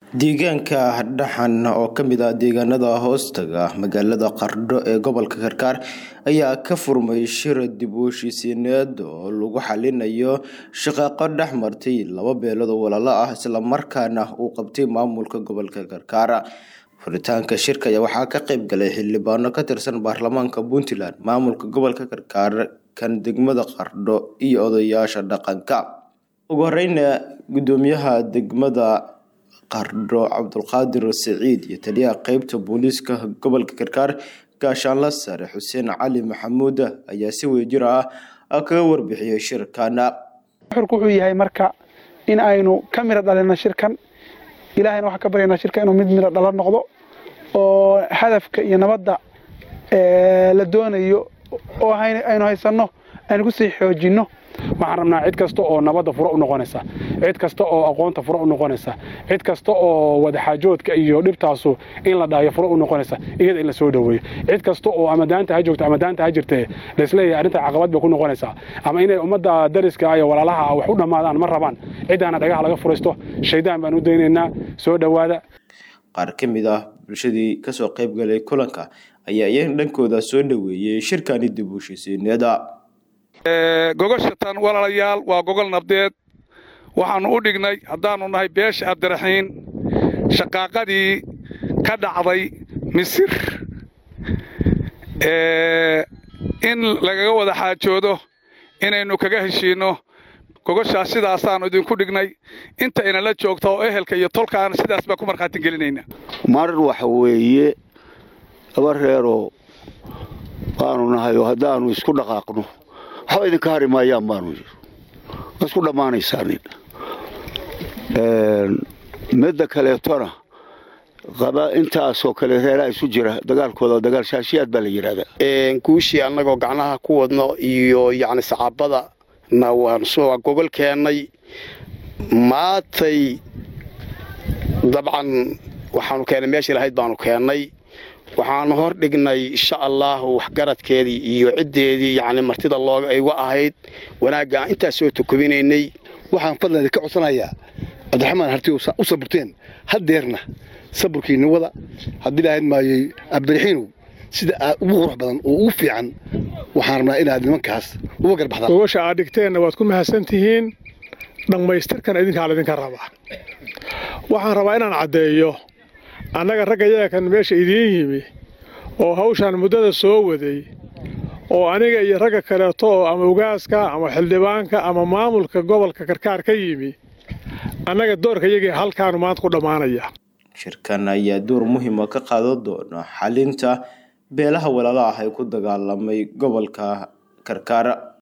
deegaanka dhaxan oo ka mid ah deegaanada hoostaga magaalada qardho ee gobolka karkaar ayaa ka furmay shir dib u heshiisiineed oo lagu xalinayo shaqaaqo dhex martay laba beelood oo walaalo ah islamarkaana uu qabtay maamulka gobolka karkaar furitaanka shirka ayaa waxaa ka qayb galay xildhibaano ka tirsan baarlamaanka puntland maamulka gobolka karkaar kan degmada qardho iyo odayaasha dhaqanka ugu horeyna gudoomiyaha degmada qardho cabdulqaadir saciid iyo taliyaha qeybta booliiska gobolka karkaar gaashaanla sare xuseen cali maxamuud ayaa si wadajir ah kaga warbixiyey shirkana xurku wuxuu yahay marka in aynu ka miro dhalino shirkan ilaahayna waxaan ka baryaynaa shirka inuu mid miro dhalo noqdo oo hadafka iyo nabadda la doonayo oo aynu haysanno aynu kusii xoojinno waxaan rabnaa cid kasta oo nabadda furo u noqonaysa cid kasta oo aqoonta furo u noqonaysa cid kasta oo wadaxaajoodka iyo dhibtaasu in la dhaayo furo u noqonaysa iyada in la soo dhoweeyo cid kasta oo ama daanta ha joogto ama daanta ha jirtee laisleeyahay arrinta caqabad bay ku noqonaysaa ama inay ummadda dariska iyo walaalaha wax u dhammaadaan ma rabaan ciddaana dhagaha laga furaysto shaydaan baan u daynaynaa soo dhowaada qaar ka mid ah bulshadii kasoo qayb galay kulanka ayaa iyaga dhankooda soo dhoweeyey shirkani dib u heshiisiineeda gogosha tan walaalayaal waa gogol nabdeed waxaannu u dhignay haddaannu nahay beesha abdiraxiin shaqaaqadii ka dhacday misir in lagaga wada xaajoodo inaynu kaga heshiinno gogoshaas sidaasaannu idinku dhignay inta inala joogta oo ehelka iyo tolkaana sidaas baan ku markhaati gelinayna mar waxa weeye laba reeroo baanu nahay oo haddaannu isku dhaqaaqno waxba idinka hari maayaan baanu waa isku dhammaanaysaanin midda kaleetona qaba intaasoo kale reeraha isu jira dagaalkooda dagaal shaashiyaad baa la yidhahdaa guushii annagoo gacnaha ku wadno iyo yacni saxaabada na waan soo gogol keennay maatay dabcan waxaanu keennay meeshii lahayd baanu keennay waxaanu hor dhignay insha allaahu waxgaradkeedii iyo ciddeedii yacni martida looga igu ahayd wanaagga aan intaas soo tukubinaynay waxaan fadlan idinka codsanayaa cabdiraxmaan harti u saburteen haddeerna saburkiinna wada haddii lahayd maayey cabdiraxiinow sida aad ugu qurux badan oo ugu fiican waxaan rabnaa inaad nimankaas uga garbaxdaan gogosha aad dhigteenna waad ku mahadsan tihiin dhammaystirkan idinkaa laydinka rabaa waxaan rabaa inaan caddeeyo annaga ragga yakan meesha idiin yimi oo hawshaan muddada soo waday oo aniga iyo ragga kaleeto oo ama ugaaska ama xildhibaanka ama maamulka gobolka karkaar ka yimi annaga doorka yagii halkaanu maanta ku dhammaanaya shirkan ayaa door muhiima ka qaadan doona xalinta beelaha walaala ah ee ku dagaalamay gobolka karkaar